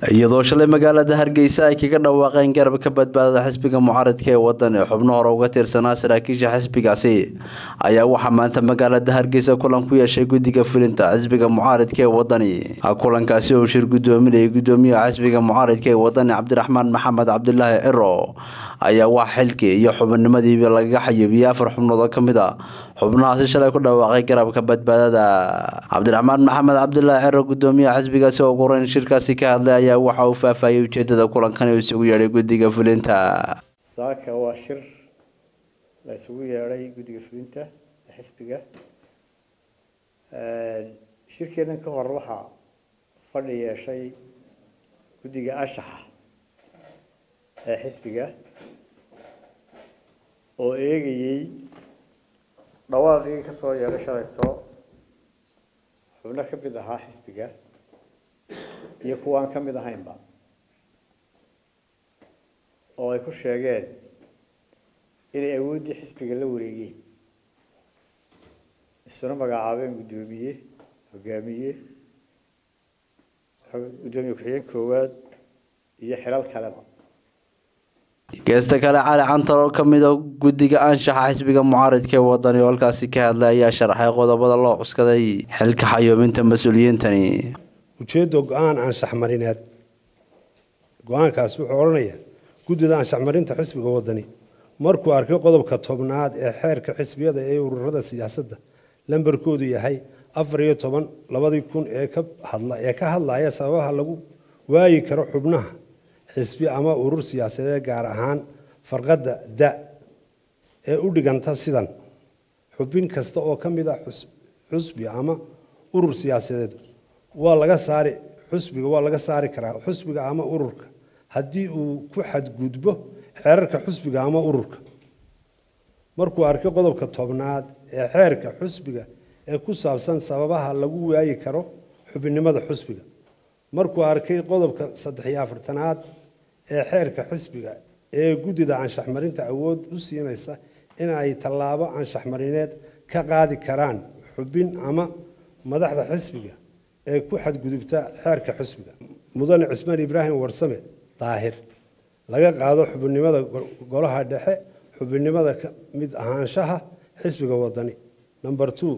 iyadoo shalay magaalada hargeysa ay kaga dhawaaqeen garab ka badbaadada xisbiga mucaaradka ee wadan ee xubno hore uga tirsanaa saraakiisha xisbigaasi ayaa waxaa maanta magaalada hargeysa kulan ku yeeshay guddiga fulinta xisbiga mucaaradka ee wadani kulankaasi oo shir gudoominayay gudoomiyaha xisbiga mucaaradka ee wadani cabdiraxmaan maxamed cabdilaahi ciro ayaa wax xilkii iyo xubinimadiiba lagaga xayuubiyey afar xubnood oo kamid a xubnahaasi shalay ku dhawaaqay garabka badbaadada cabdiraxmaan maxamed cabdilaahi ciro gudoomiyaha xisbigaasi oo ugureyn shirkaasi ka hadlay ayaa waxa uu faahfaahiyey ujeedada kulankan uu isugu yeedhay guddiga fulinta saaka waa shir la isugu yeedhay guddiga fulinta ee xisbiga shirkeennan ka hor waxaa fadhi yeeshay guddiga ashaxa ee xisbiga oo eegayey dhawaaqii ka soo yeedhay shalayto xubno ka mid ahaa xisbiga iyo kuwa aan ka mid ahaynba oo ay ku sheegeen inay awooddii xisbiga la wareegeen isuna magacaabeen guddoomiye hogaamiye guddoomiye ku-xigeen koowaad iyo xilal kaleba geesta kale cali cantar oo kamid a guddiga anshaxa xisbiga mucaaradka ee wadani oo halkaasi ka hadlay ayaa sharaxay qodobada loo cuskaday xilka xayuubinta mas-uuliyiintani ujeedda go-aan anshax marineed go-aankaasi wuxuu odhanayaa guddida anshax marinta xisbiga wadani markuu arkay qodobka tobnaad ee xeerka xisbiyada ee ururada siyaasadda lambarkoodu yahay afar iyo toban labadii kun ee ka hadla ee ka hadlaya sababaha lagu waayi karo xubnaha xisbi ama urur siyaasadeed gaar ahaan farqadda da ee u dhiganta sidan xubin kasta oo ka mid ah xusbi ama urur siyaasadeed waa laga saari xusbiga waa laga saari karaa xusbiga ama ururka haddii uu ku xadgudbo xeerarka xusbiga ama ururka markuu arkay qodobka tobnaad ee xeerka xusbiga ee ku saabsan sababaha lagu waayi karo xubinnimada xusbiga markuu arkay qodobka saddex iyo afartanaad ee xeerka xisbiga ee guddida anshax marinta awood u siinaysa in ay tallaabo anshax marineed ka qaadi karaan xubin ama madaxda xisbiga ee ku xadgudubta xeerka xisbiga mudane cismaan ibraahim warsame daahir laga qaado xubinnimada golaha dhexe xubinnimada ka mid ahaanshaha xisbiga wadani number two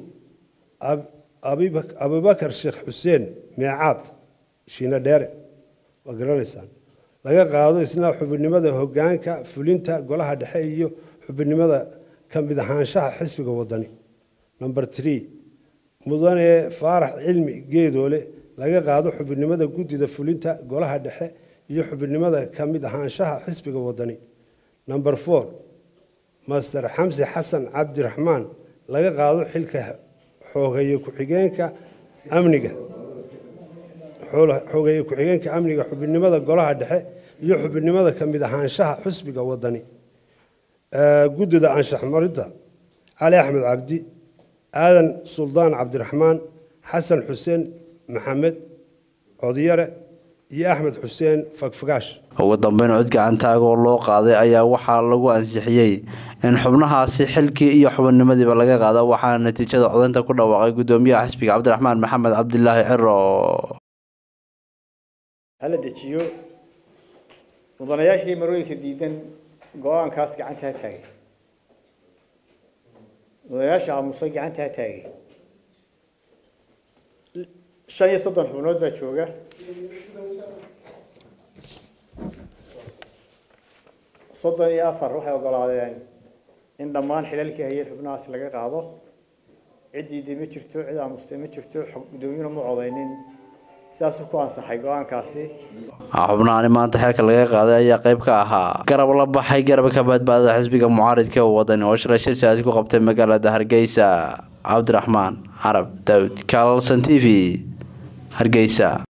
abubakar sheekh xuseen meecaad shiina dheere waa garanaysaan laga qaado isna xubinnimada hogaanka fulinta golaha dhexe iyo xubinnimada ka mid ahaanshaha xisbiga wadani number three mudane faarax cilmi geedoole laga qaado xubinnimada guddida fulinta golaha dhexe iyo xubinnimada ka mid ahaanshaha xisbiga wadani number four master xamsi xasan cabdiraxmaan laga qaado xilka xoogeeye ku-xigeenka amniga xoogeeye ku-xigeenka amniga xubinnimada golaha dhexe iyo xubinnimada ka mid ahaanshaha xisbiga wadani guddida anshax marinta cali axmed cabdi aadan suldaan cabdiraxmaan xasan xuseen maxamed codyare iyo axmed xuseen fagfagaash ugu dambeyn cod gacantaaga oo loo qaaday ayaa waxaa lagu ansixiyey in xubnahaasi xilkii iyo xubinnimadiiba laga qaado waxaana natiijada codaynta ku dhawaaqay guddoomiyaha xisbiga cabdiraxmaan maxamed cabdilaahi ciro hala dejiyo mudanayaashii marooyinka diidan go-aankaas gacanta ha taagay mudanayaasha aamusay gacanta ha taagay shan iyo soddon xubnood baa jooga soddon iyo afar waxay ogolaadeen in dhammaan xilalkii hayeen xubnahaasi laga qaado ciddiidii ma jirto cid aamustay ma jirto guddoomiyuna ma codaynin sidaasuu ku ansaxay go-aankaasi xubnahani maanta xeelka laga qaaday ayaa qayb ka ahaa garab la baxay garabka badbaadada xisbiga mucaaridka ee wadani oo shalay shirkaasi ku qabtay magaalada hargeysa cabdiraxmaan carab daawud kaalson t v hargeysa